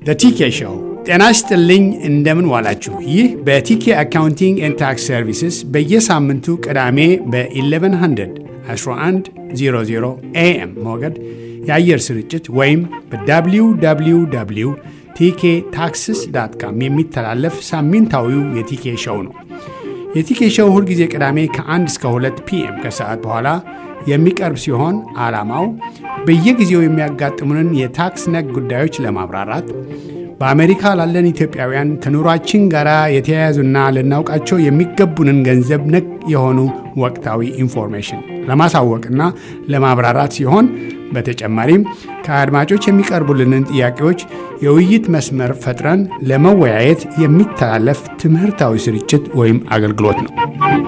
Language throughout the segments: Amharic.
ቲኬ ሾው። ጤና ይስጥልኝ፣ እንደምን ዋላችሁ። ይህ በቲኬ አካውንቲንግ ኤንድ ታክስ ሰርቪስስ በየሳምንቱ ቅዳሜ በ1100 1100 ኤኤም ሞገድ የአየር ስርጭት ወይም በwww ቲኬ ታክስስ ዳት ካም የሚተላለፍ ሳምንታዊው የቲኬ ሾው ነው። የቲኬ ሾው ሁልጊዜ ቅዳሜ ከ1 እስከ 2 ፒኤም ከሰዓት በኋላ የሚቀርብ ሲሆን ዓላማው በየጊዜው የሚያጋጥሙንን የታክስ ነክ ጉዳዮች ለማብራራት በአሜሪካ ላለን ኢትዮጵያውያን ከኑሯችን ጋር የተያያዙና ልናውቃቸው የሚገቡንን ገንዘብ ነክ የሆኑ ወቅታዊ ኢንፎርሜሽን ለማሳወቅና ለማብራራት ሲሆን በተጨማሪም ከአድማጮች የሚቀርቡልንን ጥያቄዎች የውይይት መስመር ፈጥረን ለመወያየት የሚተላለፍ ትምህርታዊ ስርጭት ወይም አገልግሎት ነው።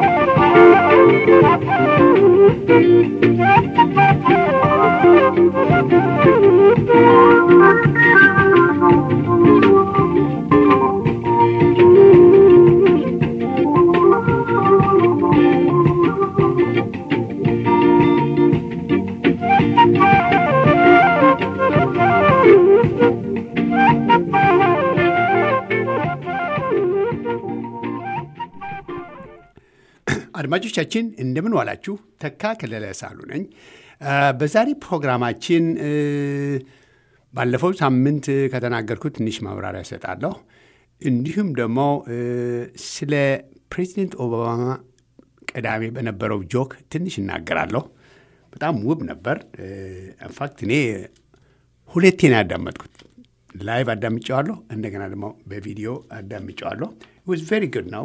አድማጮቻችን እንደምን ዋላችሁ። ተካ ከለለ ሳሉ ነኝ። በዛሬ ፕሮግራማችን ባለፈው ሳምንት ከተናገርኩት ትንሽ ማብራሪያ እሰጣለሁ። እንዲሁም ደግሞ ስለ ፕሬዚደንት ኦባማ ቅዳሜ በነበረው ጆክ ትንሽ እናገራለሁ። በጣም ውብ ነበር። ኢንፋክት እኔ ሁለቴ ነው ያዳመጥኩት። ላይቭ አዳምጨዋለሁ፣ እንደገና ደግሞ በቪዲዮ አዳምጨዋለሁ። ዋዝ ቬሪ ጉድ ነው።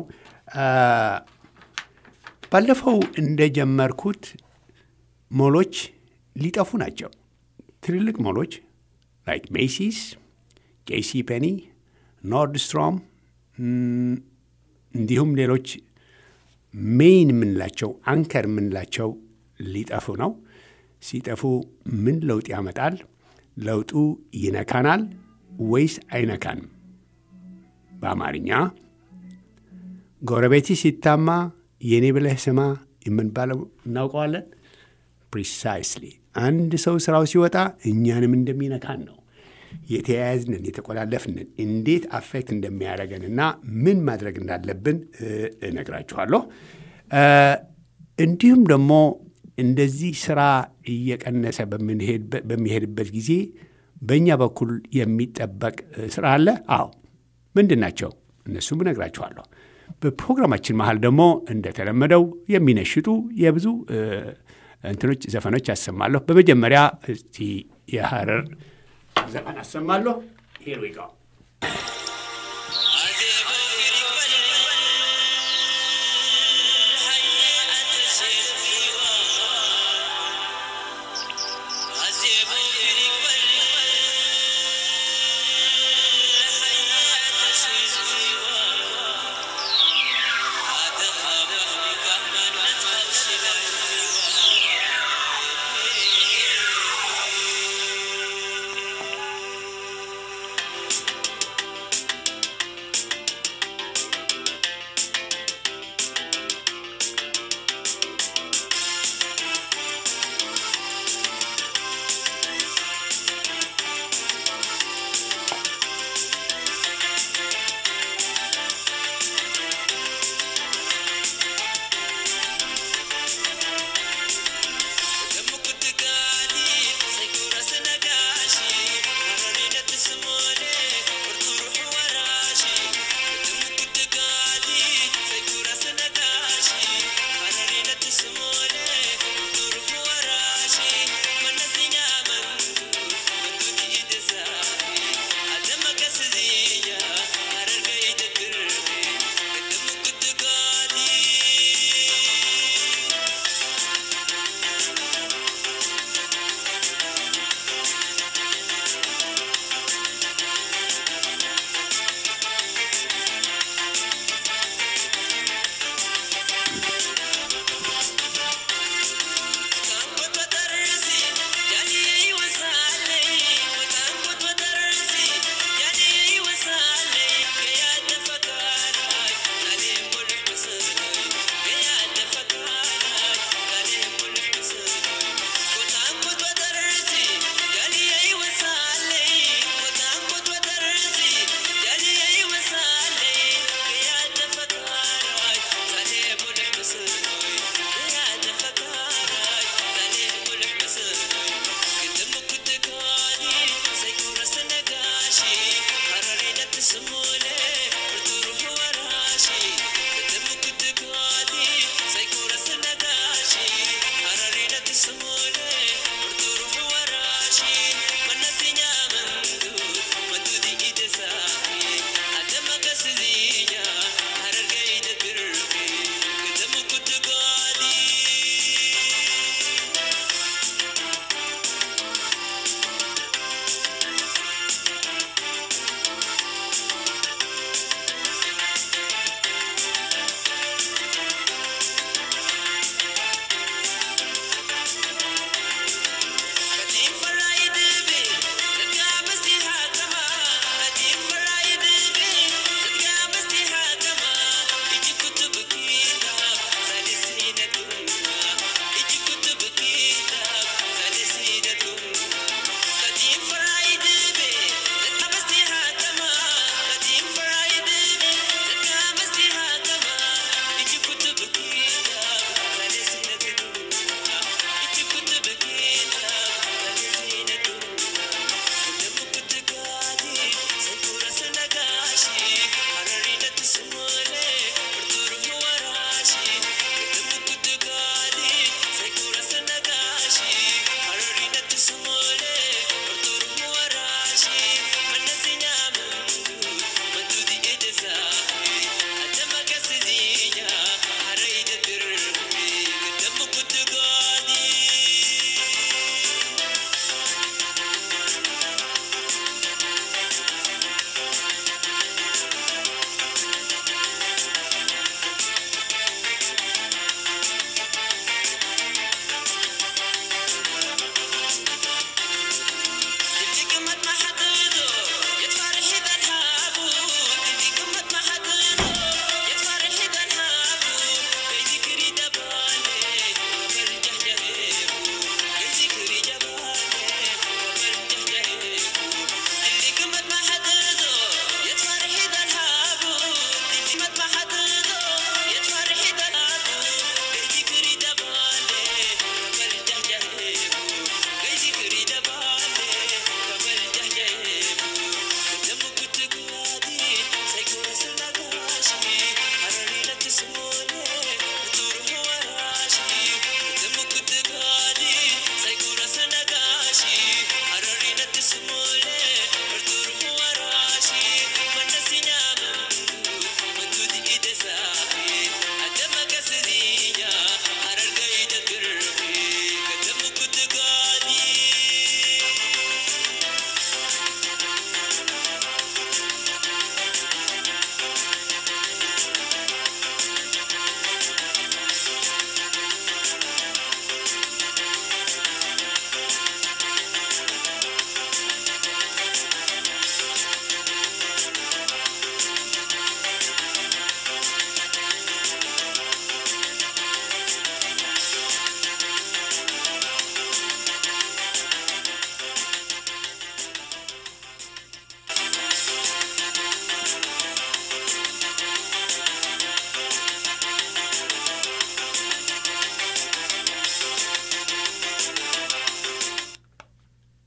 ባለፈው እንደጀመርኩት ሞሎች ሊጠፉ ናቸው። ትልልቅ ሞሎች ላይክ ሜሲስ፣ ጄሲ ፔኒ፣ ኖርድስትሮም እንዲሁም ሌሎች ሜይን የምንላቸው አንከር የምንላቸው ሊጠፉ ነው። ሲጠፉ ምን ለውጥ ያመጣል? ለውጡ ይነካናል ወይስ አይነካንም? በአማርኛ ጎረቤቲ ሲታማ የእኔ ብለህ ስማ የምንባለው እናውቀዋለን። ፕሪሳይስሊ አንድ ሰው ስራው ሲወጣ እኛንም እንደሚነካን ነው። የተያያዝንን የተቆላለፍንን እንዴት አፌክት እንደሚያደርገንና ምን ማድረግ እንዳለብን እነግራችኋለሁ። እንዲሁም ደግሞ እንደዚህ ስራ እየቀነሰ በሚሄድበት ጊዜ በእኛ በኩል የሚጠበቅ ስራ አለ። አዎ፣ ምንድን ናቸው? እነሱም እነግራችኋለሁ። በፕሮግራማችን መሀል ደግሞ እንደተለመደው የሚነሽጡ የብዙ እንትኖች ዘፈኖች አሰማለሁ። በመጀመሪያ እስቲ የሀረር ዘፈን አሰማለሁ። ሄር ዊ ጎ Thank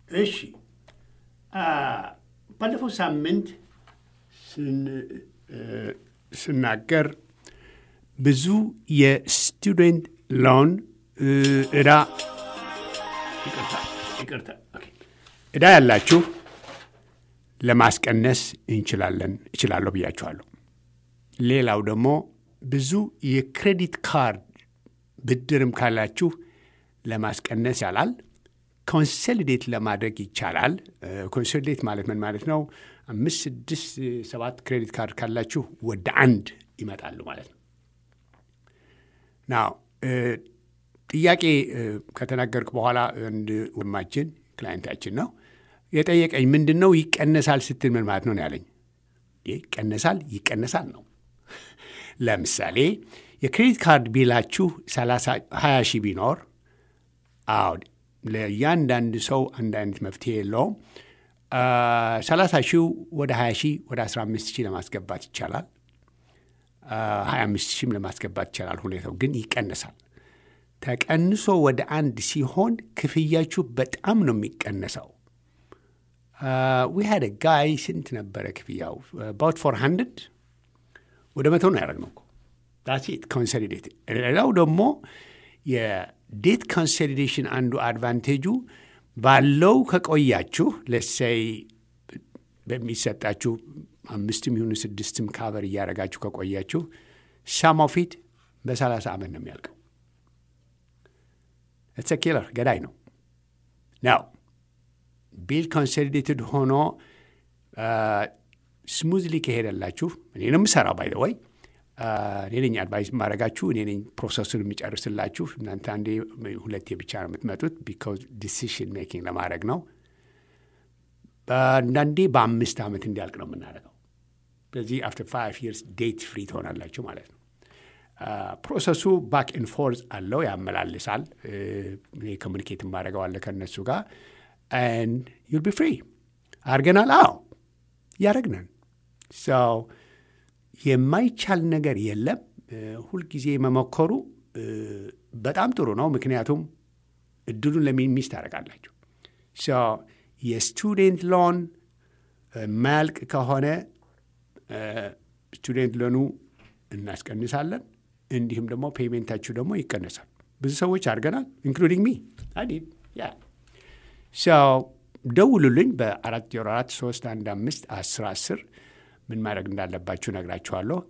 እሺ ባለፈው ሳምንት ስናገር ብዙ የስቱደንት ሎን እዳ ይቅርታ እዳ ያላችሁ ለማስቀነስ እንችላለን እችላለሁ ብያችኋለሁ። ሌላው ደግሞ ብዙ የክሬዲት ካርድ ብድርም ካላችሁ ለማስቀነስ ያላል ኮንሶሊዴት ለማድረግ ይቻላል። ኮንሶሊዴት ማለት ምን ማለት ነው? አምስት፣ ስድስት፣ ሰባት ክሬዲት ካርድ ካላችሁ ወደ አንድ ይመጣሉ ማለት ነው። ናው ጥያቄ ከተናገርክ በኋላ አንድ ወንድማችን ክላይንታችን ነው የጠየቀኝ ምንድን ነው ይቀነሳል ስትል ምን ማለት ነው ነው ያለኝ። ይቀነሳል ይቀነሳል ነው። ለምሳሌ የክሬዲት ካርድ ቢላችሁ 20 ሺህ ቢኖር አዎ ለእያንዳንድ ሰው አንድ አይነት መፍትሄ የለውም። 30 ሺው ወደ 20 ሺህ ወደ 15 ሺህ ለማስገባት ይቻላል። 25 ሺህም ለማስገባት ይቻላል። ሁኔታው ግን ይቀነሳል። ተቀንሶ ወደ አንድ ሲሆን ክፍያችሁ በጣም ነው የሚቀነሰው። ዊ ሃድ ጋይ ስንት ነበረ ክፍያው? አባውት ፎር ሀንድርድ ወደ መቶ ነው ያደረግነው እኮ ዳሴት ኮንሶሊዴት። ሌላው ደግሞ የዴት ኮንሶሊዴሽን አንዱ አድቫንቴጁ ባለው ከቆያችሁ ለሰይ በሚሰጣችሁ አምስትም ይሁኑ ስድስትም ካቨር እያደረጋችሁ ከቆያችሁ ሳማው ፊት በሰላሳ ዓመት ነው የሚያልቀው። ኢትስ ኪለር ገዳይ ነው ናው ቢል ኮንሶሊዴትድ ሆኖ ስሙዝሊ ከሄደላችሁ እኔ ነው የምሰራው ባይ ወይ እኔ ነኝ አድቫይስ ማድረጋችሁ እኔ ነኝ ፕሮሰሱን የሚጨርስላችሁ። እናንተ አንዴ ሁለቴ ብቻ ነው የምትመጡት ቢካዝ ዲሲሽን ሜኪንግ ለማድረግ ነው። አንዳንዴ በአምስት ዓመት እንዲያልቅ ነው የምናደርገው። ስለዚህ አፍተር ፋይቭ ይርስ ዴት ፍሪ ትሆናላችሁ ማለት ነው። ፕሮሰሱ ባክ ኤንድ ፎርዝ አለው፣ ያመላልሳል። እኔ ኮሚኒኬት ማድረገው አለ ከእነሱ ጋር ኤንድ ዩል ቢ ፍሪ አድርገናል። አዎ እያደረግነን ሰው የማይቻል ነገር የለም። ሁልጊዜ መሞከሩ በጣም ጥሩ ነው። ምክንያቱም እድሉን ለሚስ ታደርጋላችሁ። የስቱዴንት ሎን ማያልቅ ከሆነ ስቱዴንት ሎኑ እናስቀንሳለን። እንዲሁም ደግሞ ፔይሜንታችሁ ደግሞ ይቀነሳል። ብዙ ሰዎች አድርገናል፣ ኢንክሉዲንግ ሚ አዲድ ያ ደውሉልኝ በአራት ዜሮ አራት ሶስት አንድ አምስት አስር አስር ምን ማድረግ እንዳለባችሁ ነግራችኋለሁ።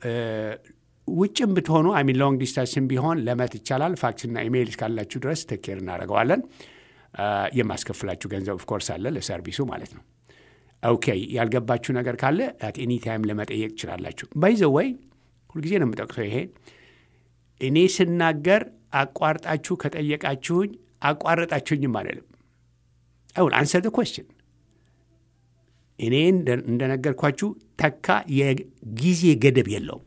ውጭም ብትሆኑ አሚን ሎንግ ዲስታንስም ቢሆን ለመት ይቻላል። ፋክስና ኢሜይል እስካላችሁ ድረስ ተኬር እናደርገዋለን። የማስከፍላችሁ ገንዘብ ኦፍኮርስ አለ ለሰርቪሱ ማለት ነው። ኦኬ ያልገባችሁ ነገር ካለ አት ኤኒ ታይም ለመጠየቅ ትችላላችሁ። ባይዘ ወይ ሁልጊዜ ነው የምጠቅሰው ይሄ እኔ ስናገር አቋርጣችሁ ከጠየቃችሁኝ አቋረጣችሁኝም አይደለም። አሁን አንሰር ደ ኮስችን እኔ እንደነገርኳችሁ ተካ የጊዜ ገደብ የለውም።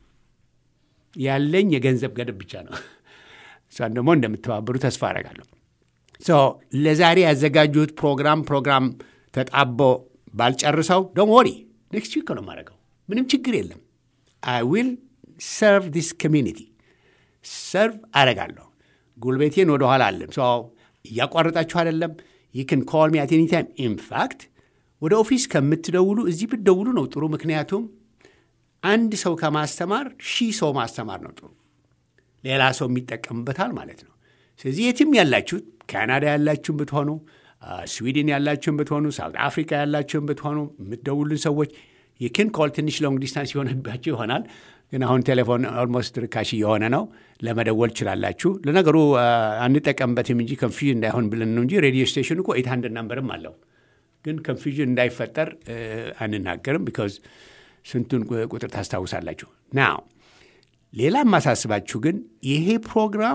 ያለኝ የገንዘብ ገደብ ብቻ ነው። እሷን ደግሞ እንደምተባበሩ ተስፋ አደርጋለሁ። ለዛሬ ያዘጋጁት ፕሮግራም ፕሮግራም ተጣቦ ባልጨርሰው ዶንት ወሪ ኔክስት ዊክ ነው የማደርገው። ምንም ችግር የለም። አይ ዊል ሰርቭ ዲስ ኮሚኒቲ ሰርቭ አደርጋለሁ። ጉልቤቴን ወደኋላ አለም እያቋረጣችሁ አይደለም። ይክን ኮል ሚ አት ኤኒ ታይም ኢንፋክት ወደ ኦፊስ ከምትደውሉ እዚህ ብትደውሉ ነው ጥሩ። ምክንያቱም አንድ ሰው ከማስተማር ሺህ ሰው ማስተማር ነው ጥሩ። ሌላ ሰው የሚጠቀምበታል ማለት ነው። ስለዚህ የትም ያላችሁት ካናዳ ያላችሁን ብትሆኑ፣ ስዊድን ያላችሁን ብትሆኑ፣ ሳውት አፍሪካ ያላችሁን ብትሆኑ የምትደውሉን ሰዎች የክን ኮል ትንሽ ሎንግ ዲስታንስ የሆነባችሁ ይሆናል። ግን አሁን ቴሌፎን ኦልሞስት ርካሽ እየሆነ ነው። ለመደወል ትችላላችሁ። ለነገሩ አንጠቀምበትም እንጂ ኮንፊዥን እንዳይሆን ብለን ነው እንጂ ሬዲዮ ስቴሽን እኮ ኤት ሀንድርድ ናምበርም አለው ግን ኮንፊዥን እንዳይፈጠር አንናገርም። ቢካዝ ስንቱን ቁጥር ታስታውሳላችሁ። ናው ሌላ የማሳስባችሁ ግን ይሄ ፕሮግራም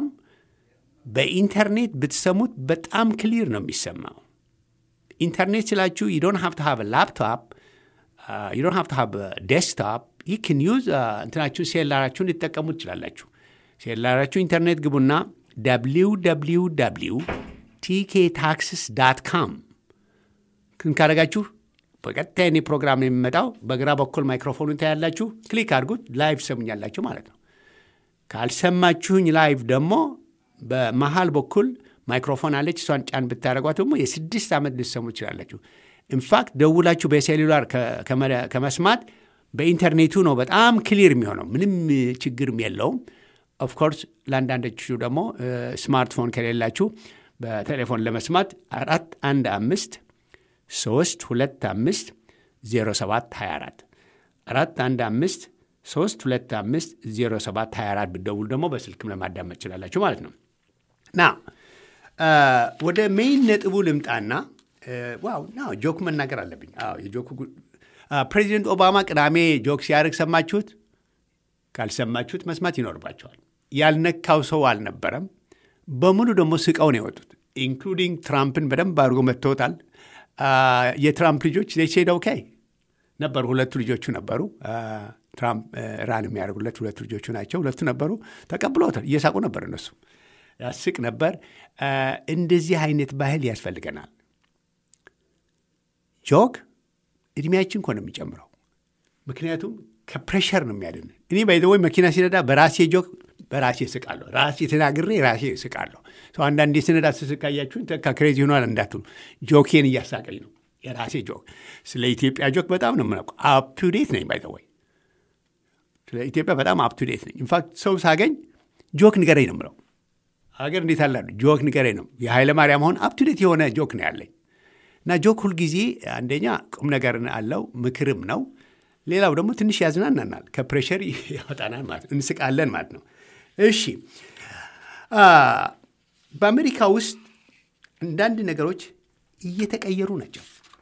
በኢንተርኔት ብትሰሙት በጣም ክሊር ነው የሚሰማው። ኢንተርኔት ስላችሁ ዩ ዶንት ሃቭ ቱ ሃቭ ላፕቶፕ ዩ ዶንት ሃቭ ቱ ሃቭ ዴስክቶፕ ዩ ክን ዩዝ እንትናችሁን ሴላራችሁን ልትጠቀሙ ትችላላችሁ። ሴላራችሁ ኢንተርኔት ግቡና ደብሊው ደብሊው ደብሊው ቲኬ ታክስስ ዳት ካም ክን ካደረጋችሁ በቀጥታ የኔ ፕሮግራም ነው የሚመጣው። በግራ በኩል ማይክሮፎኑን ታያላችሁ። ክሊክ አድርጉት፣ ላይቭ ሰሙኛላችሁ ማለት ነው። ካልሰማችሁኝ ላይቭ ደግሞ በመሃል በኩል ማይክሮፎን አለች። እሷን ጫን ብታደረጓት ደግሞ የስድስት ዓመት ልትሰሙ ትችላላችሁ። ኢንፋክት ደውላችሁ በሴሉላር ከመስማት በኢንተርኔቱ ነው በጣም ክሊር የሚሆነው። ምንም ችግርም የለውም። ኦፍኮርስ ለአንዳንዶቹ ደግሞ ስማርትፎን ከሌላችሁ በቴሌፎን ለመስማት አራት አንድ አምስት ሶስት ሁለት አምስት ዜሮ ሰባት ሀያ አራት አራት አንድ አምስት ሶስት ሁለት አምስት ዜሮ ሰባት ሀያ አራት ብትደውሉ ደግሞ በስልክም ለማዳመጥ ትችላላችሁ ማለት ነው። ና ወደ ሜይን ነጥቡ ልምጣና ዋው ና ጆክ መናገር አለብኝ። የጆኩ ፕሬዚደንት ኦባማ ቅዳሜ ጆክ ሲያደርግ ሰማችሁት? ካልሰማችሁት መስማት ይኖርባቸዋል። ያልነካው ሰው አልነበረም። በሙሉ ደግሞ ስቀው ነው የወጡት። ኢንክሉዲንግ ትራምፕን በደንብ አድርጎ መጥተውታል። የትራምፕ ልጆች ሴድ ኦኬ ነበሩ። ሁለቱ ልጆቹ ነበሩ። ትራምፕ ራን የሚያደርጉለት ሁለቱ ልጆቹ ናቸው። ሁለቱ ነበሩ። ተቀብለውታል። እየሳቁ ነበር። እነሱ ያስቅ ነበር። እንደዚህ አይነት ባህል ያስፈልገናል። ጆክ እድሜያችን እኮ ነው የሚጨምረው። ምክንያቱም ከፕሬሸር ነው የሚያድን። እኔ ባይዘወይ መኪና ሲነዳ በራሴ ጆክ በራሴ ስቃለሁ። ራሴ ተናግሬ ራሴ ስቃለሁ። ሰው አንዳንዴ ስነዳ ስስቃያችሁን ተካ ክሬዚ ሆኗል እንዳትሉ፣ ጆኬን እያሳቀኝ ነው። የራሴ ጆክ ስለ ኢትዮጵያ ጆክ በጣም ነው የምናውቀው። አፕቱዴት ነኝ ባይዘወይ ስለ ኢትዮጵያ በጣም አፕቱዴት ነኝ። ኢንፋክት ሰው ሳገኝ ጆክ ንገረኝ ነው የምለው። ሀገር እንዴት አላሉ ጆክ ንገረኝ ነው። የኃይለ ማርያም አሁን አፕቱዴት የሆነ ጆክ ነው ያለኝ እና ጆክ ሁልጊዜ አንደኛ ቁም ነገር አለው፣ ምክርም ነው። ሌላው ደግሞ ትንሽ ያዝናናናል፣ ከፕሬሸር ያወጣናል ማለት ነው። እንስቃለን ማለት ነው። እሺ በአሜሪካ ውስጥ አንዳንድ ነገሮች እየተቀየሩ ናቸው።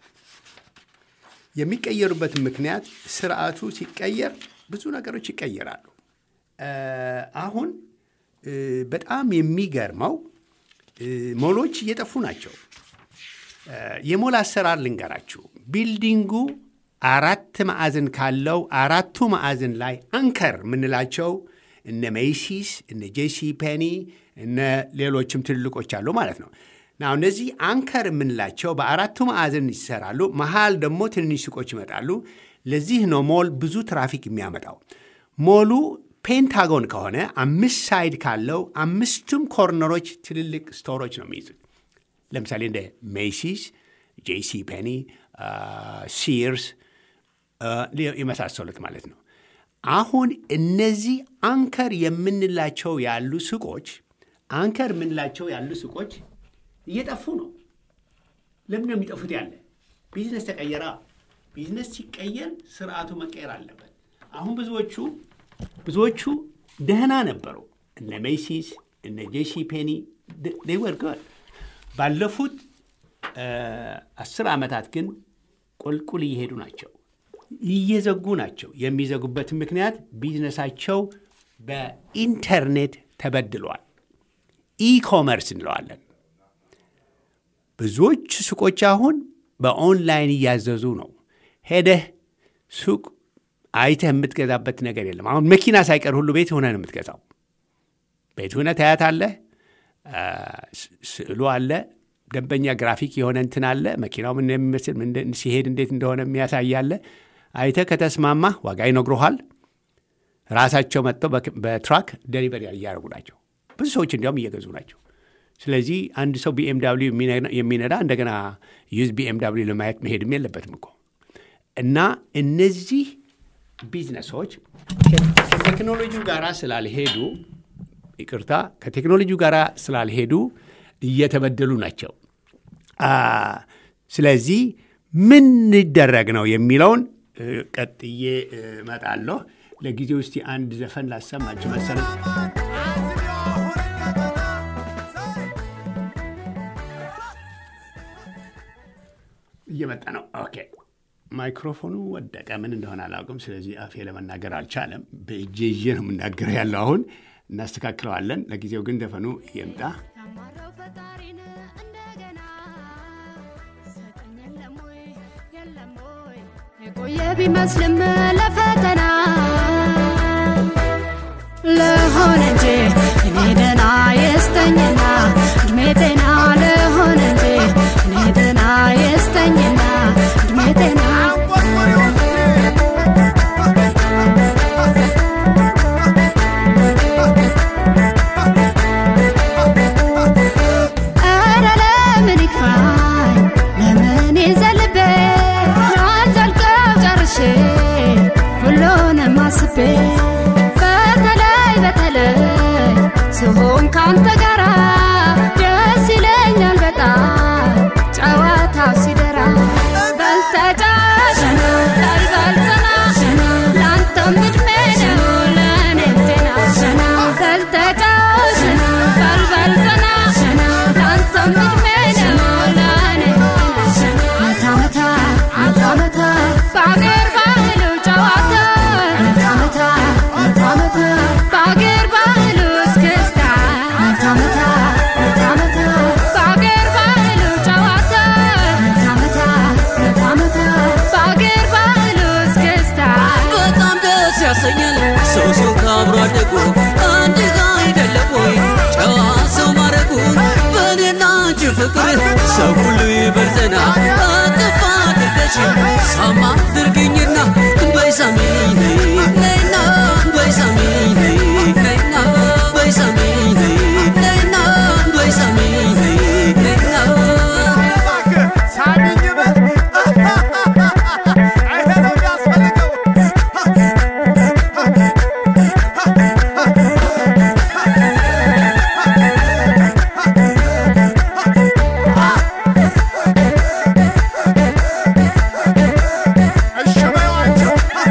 የሚቀየሩበትን ምክንያት ስርዓቱ ሲቀየር ብዙ ነገሮች ይቀየራሉ። አሁን በጣም የሚገርመው ሞሎች እየጠፉ ናቸው። የሞል አሰራር ልንገራችሁ። ቢልዲንጉ አራት ማዕዘን ካለው አራቱ ማዕዘን ላይ አንከር የምንላቸው እነ ሜይሲስ፣ እነ ጄሲ ፔኒ፣ እነ ሌሎችም ትልልቆች አሉ ማለት ነው። ና እነዚህ አንከር የምንላቸው በአራቱ ማዕዘን ይሰራሉ። መሀል ደግሞ ትንንሽ ሱቆች ይመጣሉ። ለዚህ ነው ሞል ብዙ ትራፊክ የሚያመጣው። ሞሉ ፔንታጎን ከሆነ አምስት ሳይድ ካለው አምስቱም ኮርነሮች ትልልቅ ስቶሮች ነው የሚይዙት። ለምሳሌ እንደ ሜሲስ፣ ጄሲ ፔኒ፣ ሲርስ የመሳሰሉት ማለት ነው። አሁን እነዚህ አንከር የምንላቸው ያሉ ሱቆች አንከር የምንላቸው ያሉ ሱቆች እየጠፉ ነው። ለምን ነው የሚጠፉት? ያለ ቢዝነስ ተቀየራ። ቢዝነስ ሲቀየር ስርዓቱ መቀየር አለበት። አሁን ብዙዎቹ ብዙዎቹ ደህና ነበሩ። እነ ሜሲስ እነ ጄሲ ፔኒ ወር ጉድ ባለፉት አስር ዓመታት ግን ቁልቁል እየሄዱ ናቸው፣ እየዘጉ ናቸው። የሚዘጉበትን ምክንያት ቢዝነሳቸው በኢንተርኔት ተበድሏል። ኢኮመርስ እንለዋለን። ብዙዎች ሱቆች አሁን በኦንላይን እያዘዙ ነው። ሄደህ ሱቅ አይተህ የምትገዛበት ነገር የለም። አሁን መኪና ሳይቀር ሁሉ ቤት ሆነ ነው የምትገዛው። ቤት ሆነ ታያታለህ፣ ስዕሉ አለ ደንበኛ ግራፊክ የሆነ እንትን አለ። መኪናው ምን የሚመስል ሲሄድ እንዴት እንደሆነ የሚያሳያለ። አይተህ ከተስማማ ዋጋ ይነግሩሃል። ራሳቸው መጥተው በትራክ ደሊቨሪ እያደረጉ ናቸው። ብዙ ሰዎች እንዲያውም እየገዙ ናቸው። ስለዚህ አንድ ሰው ቢኤምዳብሊው የሚነዳ እንደገና ዩዝ ቢኤምዳብሊው ለማየት መሄድም የለበትም እኮ እና እነዚህ ቢዝነሶች ከቴክኖሎጂው ጋር ስላልሄዱ ይቅርታ፣ ከቴክኖሎጂው ጋር ስላልሄዱ እየተበደሉ ናቸው። ስለዚህ ምን ሊደረግ ነው የሚለውን ቀጥዬ እመጣለሁ። ለጊዜው እስቲ አንድ ዘፈን ላሰማችሁ መሰለኝ። እየመጣ ነው። ኦኬ ማይክሮፎኑ ወደቀ። ምን እንደሆነ አላውቅም። ስለዚህ አፌ ለመናገር አልቻለም። በእጄ ይዤ ነው የምናገረው ያለው አሁን እናስተካክለዋለን። ለጊዜው ግን ዘፈኑ ይምጣ። የቆየ ቢመስልም ለፈተና ለሆነ እንጂ እኔ ደና የስተኝና እድሜ ጤና ለሆነ እንጂ እኔ ደና የስተኝና እድሜ ጤና ካንተ ጋራ ደስ ይለኛል በጣም ጨዋታው ሲደራ በልተጫወት በልበልዘና ለአንተም እድሜ ነው ለእኔም ጤና በልተጫወት በልበልዘና ለአንተም እድሜ ነው ለእኔም ጤና መታ መታ መታ መታ በአገር ባህሉ ጨዋታ መታ መታ መታ መታ በአገር ባህሉ እስክስታ መታ መታ መታ መታ በአገር ባህሉ ጨዋታ መታ መታ መታ መታ በአገር ባህሉ እስክስታ በጣም ደስ ያሰኛል ሰው ሰው ካብሮ አደጉ አንድ ጋ አይደለም ወይ ጨዋ ሰው ማረጉ በእኔና አንቺ ፍቅር ሰው ሁሉ ይበርዘና አጥፋ አድርገሽ ሳማ አድርግኝና በይሳሚኝ ነይና በይሳሚኝ ነይና በይሳሚኝ ነይና በይሳሚኝ ነይና ሳሚኝበት ይሄ ነው የሚያስፈልገው። እሺ በይዋቸው።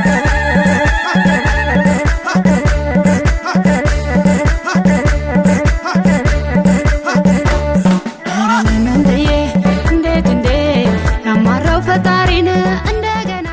እንድዬ እንዴት እንዴ ያማራው ፈጣሪን እንደገና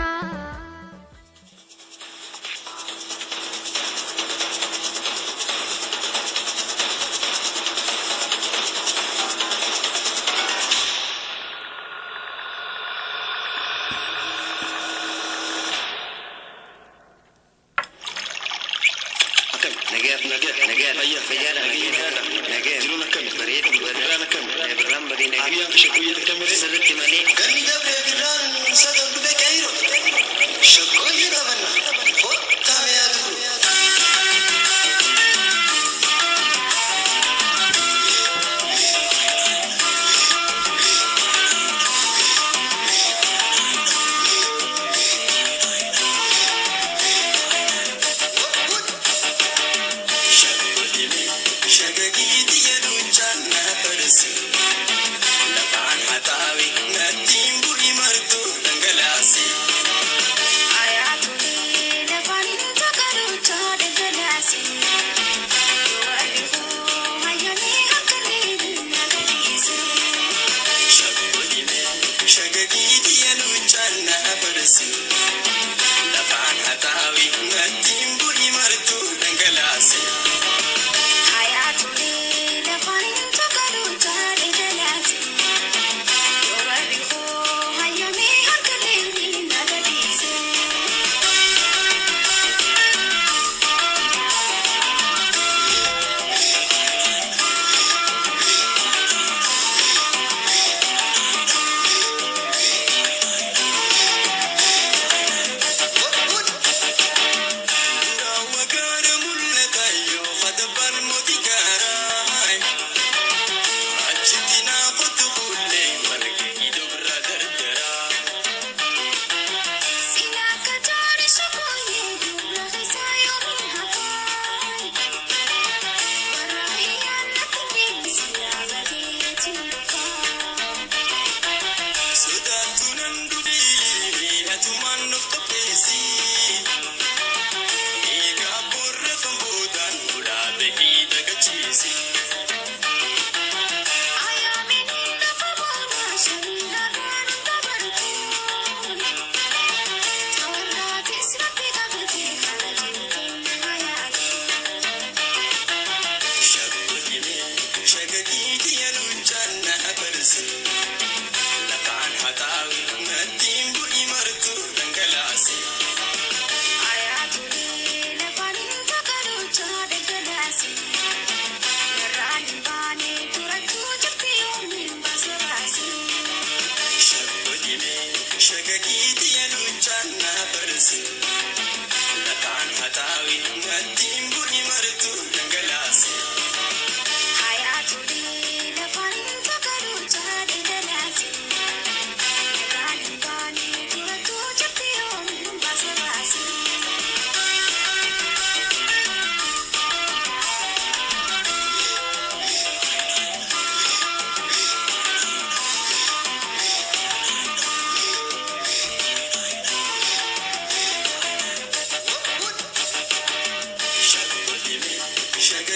Akkam nageef nageef nageef fayyaa fayyaadha fayyaadha nageef jiruun akkam bareeda bareedaan akkam birraan bareedina abiyyaan shakkooyyee takkamire sirritti malee ganni dabre birraan sadan dhufe qeeyro shakkooyyee dhabanna hottaame yaadu Lafaan haxaawi nattiin bu'ii martuu dhangalaase. Wagara mul'ata yoo madabar mootii gaaraay. Achitti naafatu fuullee marga hidhu biraa gargaraa. Sodaatu nan dubii atumaan of qopheessi. Egaa boorra kan boodaan ulaa bahii dagachiisi. Shaggootimee shaggagiiti yaluunchaan na abarsi. Lafaan haxaawi nattiin bu'ii martuu dhangalaase. Shaggootimee shaggagiiti yaluunchaan na abarsi. Lafaan haxaawi nattiin bu'ii martuu dhangalaase.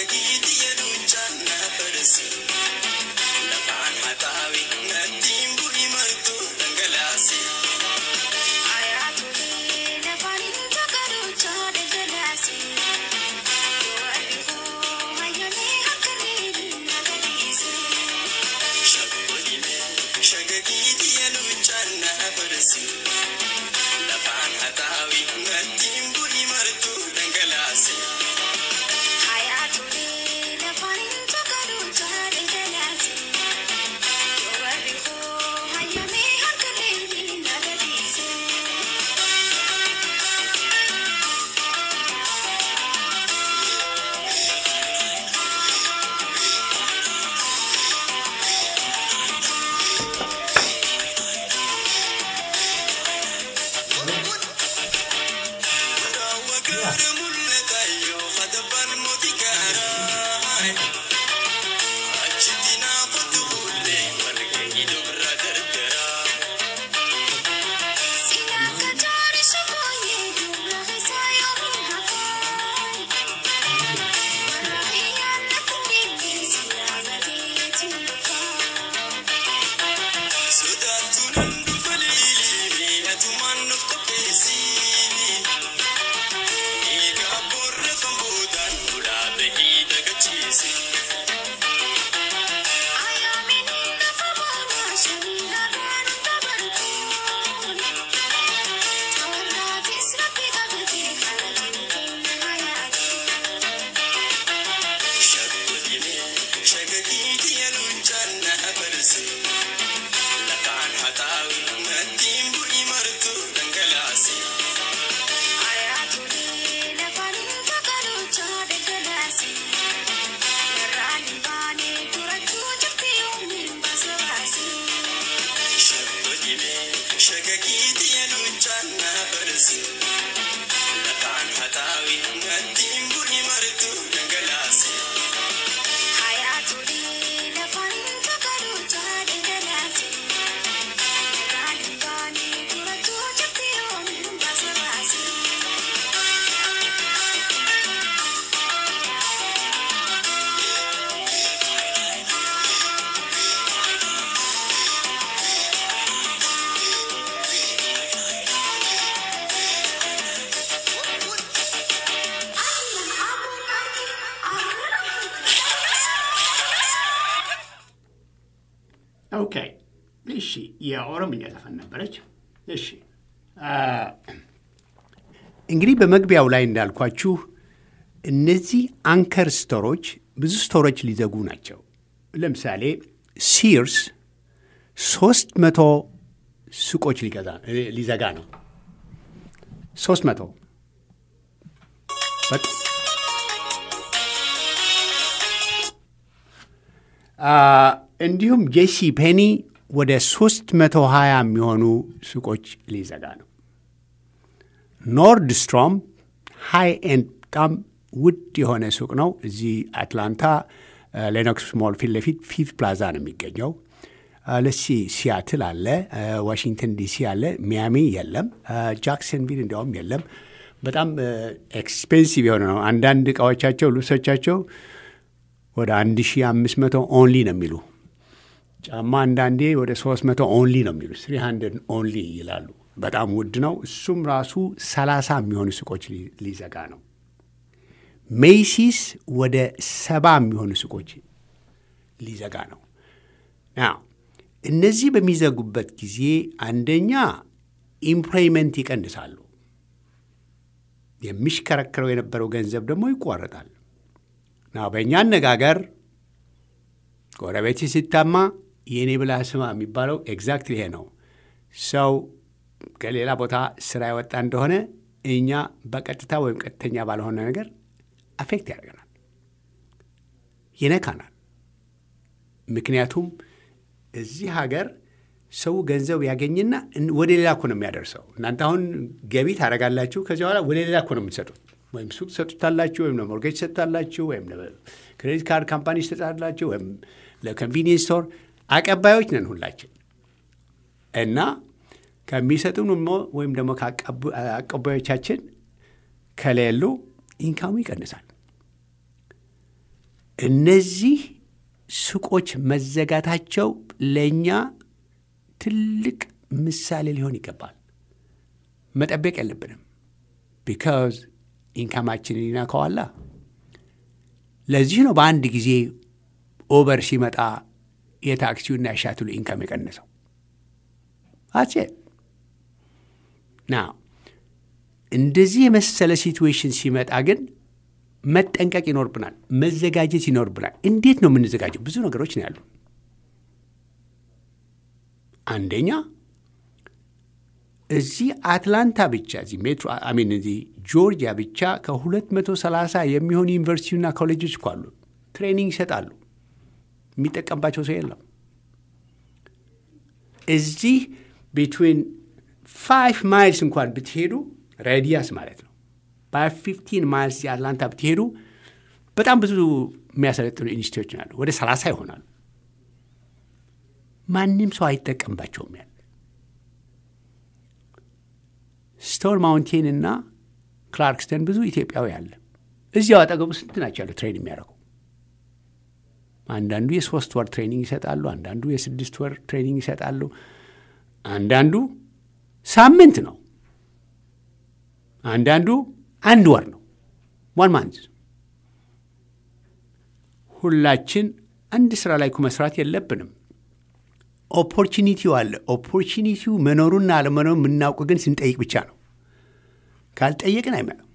shagagiiti yeduuchaana farsi lafaan haxaawi nattiin bu'i martuu dhangalaasi shabboodhime shagagiiti yeduuchaana farsi lafaan haxaawi nattiin bu'i martuu dhangalaasi Raawwa gaara mul'ata yoo hadabbaan mootii gaaraa. Achitti naafatu fuullee marga hidhu birraa gargaraa. Sodaatuun handufa liilii atumaan of qopheessi. Eegaa boorra kan boodaan ulaa bahii dagachiisi. Shabboodhime shagagiiti yeluunchaan na afarsi. Lafaan haxaawi nattiin bu'i martuu dhangalaasi. Shabboodhime shagagiiti yeluunchaan na afarsi. Lafaan haxaawi nattiin bu'i martuu dhangalaasi. ኦኬ እሺ፣ የኦሮምኛ ዘፈን ነበረች። እሺ አ፣ እንግዲህ በመግቢያው ላይ እንዳልኳችሁ እነዚህ አንከር ስቶሮች ብዙ ስቶሮች ሊዘጉ ናቸው። ለምሳሌ ሲርስ ሶስት መቶ ሱቆች ሊገዛ ሊዘጋ ነው። ሶስት መቶ በቃ አ፣ እንዲሁም ጄሲ ፔኒ ወደ 320 የሚሆኑ ሱቆች ሊዘጋ ነው። ኖርድ ስትሮም ሃይ ኤንድ በጣም ውድ የሆነ ሱቅ ነው። እዚህ አትላንታ ሌኖክስ ሞል ፊት ለፊት ፊፍት ፕላዛ ነው የሚገኘው። ለሲ ሲያትል አለ፣ ዋሽንግተን ዲሲ አለ፣ ሚያሚ የለም፣ ጃክሰንቪል እንዲያውም የለም። በጣም ኤክስፔንሲቭ የሆነ ነው። አንዳንድ እቃዎቻቸው ልብሶቻቸው ወደ 1500 ኦንሊ ነው የሚሉ ጫማ አንዳንዴ ወደ 300 ኦንሊ ነው የሚሉ 300 ኦንሊ ይላሉ። በጣም ውድ ነው። እሱም ራሱ 30 የሚሆኑ ሱቆች ሊ- ሊዘጋ ነው። ሜይሲስ ወደ ሰባ የሚሆኑ ሱቆች ሊዘጋ ነው። ናው እነዚህ በሚዘጉበት ጊዜ አንደኛ ኢምፕሎይመንት ይቀንሳሉ። የሚሽከረከረው የነበረው ገንዘብ ደግሞ ይቋረጣል። ናው በእኛ አነጋገር ጎረቤት ሲታማ የእኔ ብላ ስማ የሚባለው ኤግዛክት ይሄ ነው። ሰው ከሌላ ቦታ ስራ የወጣ እንደሆነ እኛ በቀጥታ ወይም ቀጥተኛ ባልሆነ ነገር አፌክት ያደርገናል፣ ይነካናል። ምክንያቱም እዚህ ሀገር ሰው ገንዘብ ያገኝና እን- ወደ ሌላ እኮ ነው የሚያደርሰው። እናንተ አሁን ገቢ ታደርጋላችሁ፣ ከዚህ በኋላ ወደ ሌላ እኮ ነው የምትሰጡት። ወይም ሱቅ ትሰጡታላችሁ፣ ወይም ለሞርጌጅ ትሰጡታላችሁ፣ ወይም ክሬዲት ካርድ ካምፓኒ ትሰጣላችሁ፣ ወይም ለኮንቪኒየንስ ስቶር አቀባዮች ነን ሁላችን እና ከሚሰጡን ሞ- ወይም ደግሞ ከአቀባዮቻችን ከሌሉ ኢንካሙ ይቀንሳል። እነዚህ ሱቆች መዘጋታቸው ለእኛ ትልቅ ምሳሌ ሊሆን ይገባል። መጠበቅ የለብንም። ቢካዝ ኢንካማችንን ይነካዋላ። ለዚህ ነው በአንድ ጊዜ ኦቨር ሲመጣ የታክሲውና የሻትሉ ኢንካም የቀነሰው። አሴ ና እንደዚህ የመሰለ ሲትዌሽን ሲመጣ ግን መጠንቀቅ ይኖርብናል፣ መዘጋጀት ይኖርብናል። እንዴት ነው የምንዘጋጀው? ብዙ ነገሮች ነው ያሉ። አንደኛ እዚህ አትላንታ ብቻ እዚህ ሜትሮ አሚን እዚህ ጆርጂያ ብቻ ከ230 የሚሆኑ ዩኒቨርሲቲና ኮሌጆች እኮ አሉ። ትሬኒንግ ይሰጣሉ። የሚጠቀምባቸው ሰው የለም። እዚህ ቢትዊን ፋይቭ ማይልስ እንኳን ብትሄዱ ሬዲያስ ማለት ነው በፊፍቲን ማይልስ የአትላንታ ብትሄዱ በጣም ብዙ የሚያሰለጥኑ ኢንስቲትዩቶች ናሉ። ወደ ሰላሳ ይሆናሉ። ማንም ሰው አይጠቀምባቸውም ያለ ስቶን ማውንቴን እና ክላርክስተን ብዙ ኢትዮጵያዊ አለ። እዚያው አጠገቡ ስንት ናቸው ያሉ ትሬን የሚያደርጉ አንዳንዱ የሶስት ወር ትሬኒንግ ይሰጣሉ። አንዳንዱ የስድስት ወር ትሬኒንግ ይሰጣሉ። አንዳንዱ ሳምንት ነው። አንዳንዱ አንድ ወር ነው። ዋን ማንዝ። ሁላችን አንድ ስራ ላይ እኮ መስራት የለብንም። ኦፖርቹኒቲው አለ። ኦፖርቹኒቲው መኖሩና አለመኖሩ የምናውቅ ግን ስንጠይቅ ብቻ ነው። ካልጠየቅን አይመጣም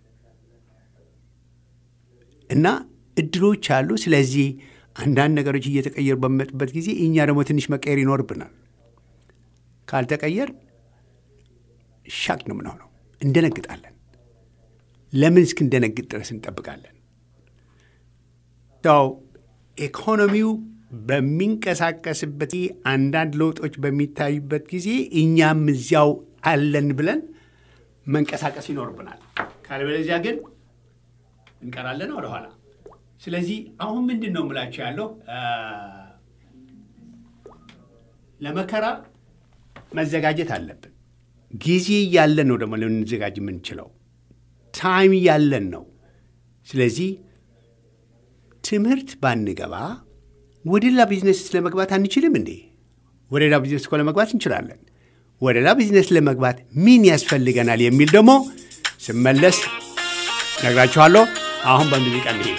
እና እድሎች አሉ። ስለዚህ አንዳንድ ነገሮች እየተቀየሩ በሚመጡበት ጊዜ እኛ ደግሞ ትንሽ መቀየር ይኖርብናል። ካልተቀየር ሻክ ነው ምንሆነው፣ እንደነግጣለን። ለምን እስክንደነግጥ ድረስ እንጠብቃለን? ው ኢኮኖሚው በሚንቀሳቀስበት አንዳንድ ለውጦች በሚታዩበት ጊዜ እኛም እዚያው አለን ብለን መንቀሳቀስ ይኖርብናል። ካልበለዚያ ግን እንቀራለን ወደኋላ። ስለዚህ አሁን ምንድን ነው የምላቸው ያለው ለመከራ መዘጋጀት አለብን። ጊዜ እያለን ነው ደግሞ ልንዘጋጅ የምንችለው ታይም እያለን ነው። ስለዚህ ትምህርት ባንገባ ወደ ሌላ ቢዝነስ ለመግባት አንችልም እንዴ? ወደ ሌላ ቢዝነስ እኮ ለመግባት እንችላለን። ወደ ሌላ ቢዝነስ ለመግባት ምን ያስፈልገናል የሚል ደግሞ ስመለስ ነግራችኋለሁ። አሁን በሙዚቃ እንሄድ።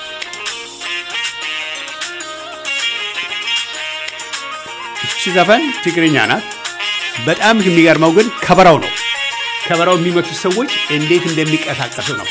እቺ ዘፈን ትግርኛ ናት። በጣም የሚገርመው ግን ከበራው ነው። ከበራው የሚመቱት ሰዎች እንዴት እንደሚቀሳቀሱ ነው።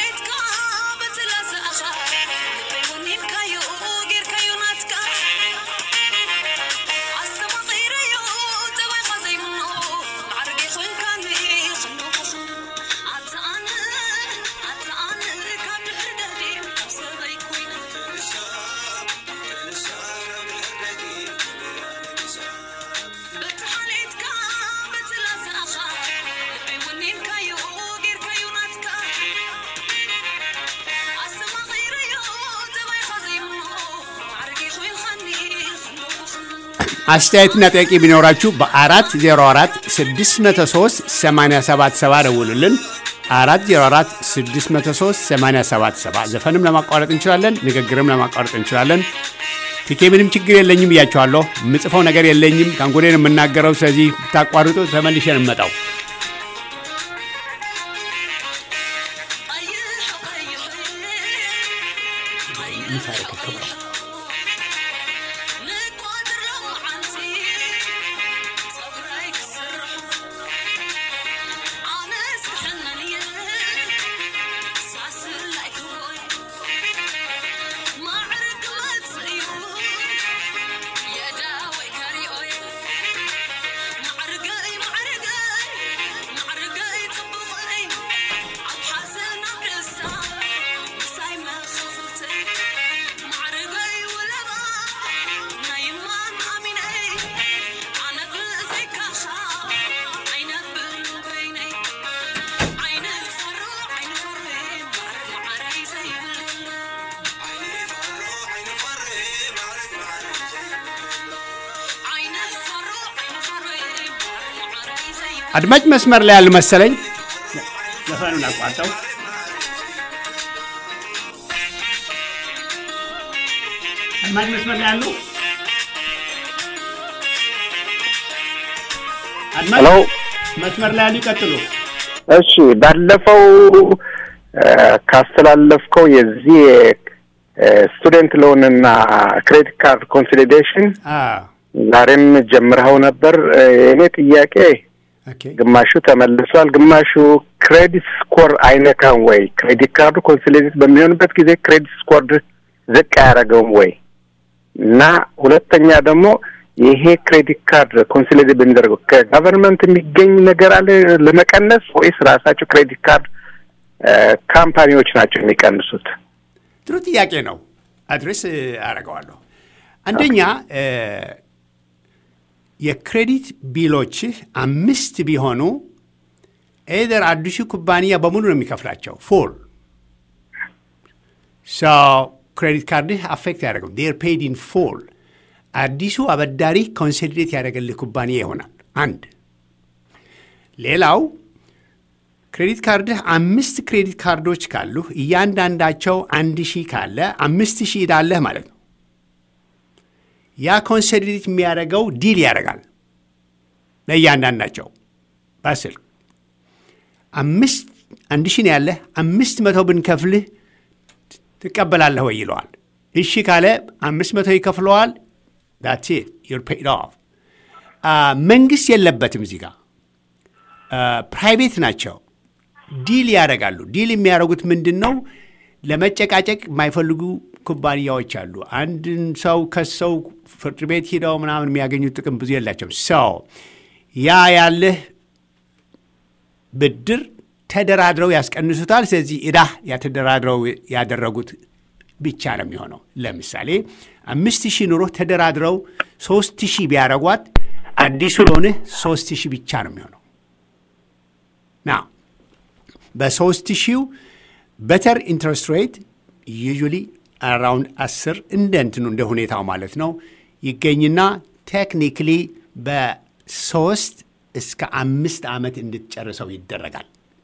አስተያየትና ጥያቄ ቢኖራችሁ በ404 603 877 ደውሉልን። 404 603 877 ዘፈንም ለማቋረጥ እንችላለን፣ ንግግርም ለማቋረጥ እንችላለን። ቲኬ ምንም ችግር የለኝም ብያቸዋለሁ። የምጽፈው ነገር የለኝም፣ ከንጎዴን የምናገረው። ስለዚህ ብታቋርጡ ተመልሼን እንመጣው። አድማጭ መስመር ላይ ያሉ መሰለኝ። ዘፈኑን አቋርጠው አድማጭ መስመር ላይ አሉ? አድማጭ ሄሎ መስመር ላይ ያሉ ይቀጥሉ። እሺ ባለፈው እ፣ ካስተላለፍከው የዚህ ስቱደንት ሎን እና ክሬዲት ካርድ ኮንሶሊዴሽን አዎ፣ ዛሬም ጀምረኸው ነበር። እ፣ የእኔ ጥያቄ ኦኬ። ግማሹ ተመልሷል፣ ግማሹ ክሬዲት ስኮር አይነካም ወይ? ክሬዲት ካርዱ ኮንሶሊዴት በሚሆንበት ጊዜ ክሬዲት ስኮር ዝቅ አያደርገውም ወይ? እና ሁለተኛ ደግሞ ይሄ ክሬዲት ካርድ ኮንሶሊዴት በሚደረገው ከጋቨርንመንት የሚገኝ ነገር አለ ለመቀነስ ወይስ ራሳቸው ክሬዲት ካርድ እ፣ ካምፓኒዎች ናቸው የሚቀንሱት? ጥሩ ጥያቄ ነው። አድሬስ እ፣ አደርገዋለሁ። አንደኛ እ፣ የክሬዲት ቢሎችህ አምስት ቢሆኑ ኤደር አዲሱ ኩባንያ በሙሉ ነው የሚከፍላቸው ፉል ሶ ክሬዲት ካርድህ አፌክት ያደርገው ዴር ፔድ ኢን ፉል አዲሱ አበዳሪ ኮንሶሊዴት ያደረገልህ ኩባንያ ይሆናል። አንድ ሌላው ክሬዲት ካርድህ አምስት ክሬዲት ካርዶች ካሉህ እያንዳንዳቸው አንድ ሺህ ካለ አምስት ሺህ እዳለህ ማለት ነው። ያ ኮንሶሊዴት የሚያደርገው ዲል ያደርጋል ለእያንዳንዳቸው በስልክ አምስት አንድ ሺህ ነው ያለህ አምስት መቶ ብንከፍልህ ትቀበላለህ ወይ ይለዋል። እሺ ካለ አምስት መቶ ይከፍለዋል። ዳትስ ኢት ዩር ፔድ ኦፍ። መንግስት የለበትም እዚህ ጋር ፕራይቬት ናቸው። ዲል ያደርጋሉ። ዲል የሚያደርጉት ምንድን ነው? ለመጨቃጨቅ የማይፈልጉ ኩባንያዎች አሉ። አንድን ሰው ከሰው ፍርድ ቤት ሂደው ምናምን የሚያገኙት ጥቅም ብዙ የላቸውም። ሰው ያ ያለህ ብድር ተደራድረው ያስቀንሱታል። ስለዚህ ዕዳ ያተደራድረው ያደረጉት ብቻ ነው የሚሆነው። ለምሳሌ አምስት ሺህ ኑሮ ተደራድረው ሶስት ሺህ ቢያደርጓት አዲሱ ሎንህ ሶስት ሺህ ብቻ ነው የሚሆነው ና በሶስት ሺው በተር ኢንትረስት ሬት ዩዥሊ አራውንድ አስር እንደ እንትኑ እንደ ሁኔታው ማለት ነው ይገኝና ቴክኒክሊ በሶስት እስከ አምስት ዓመት እንድትጨርሰው ይደረጋል።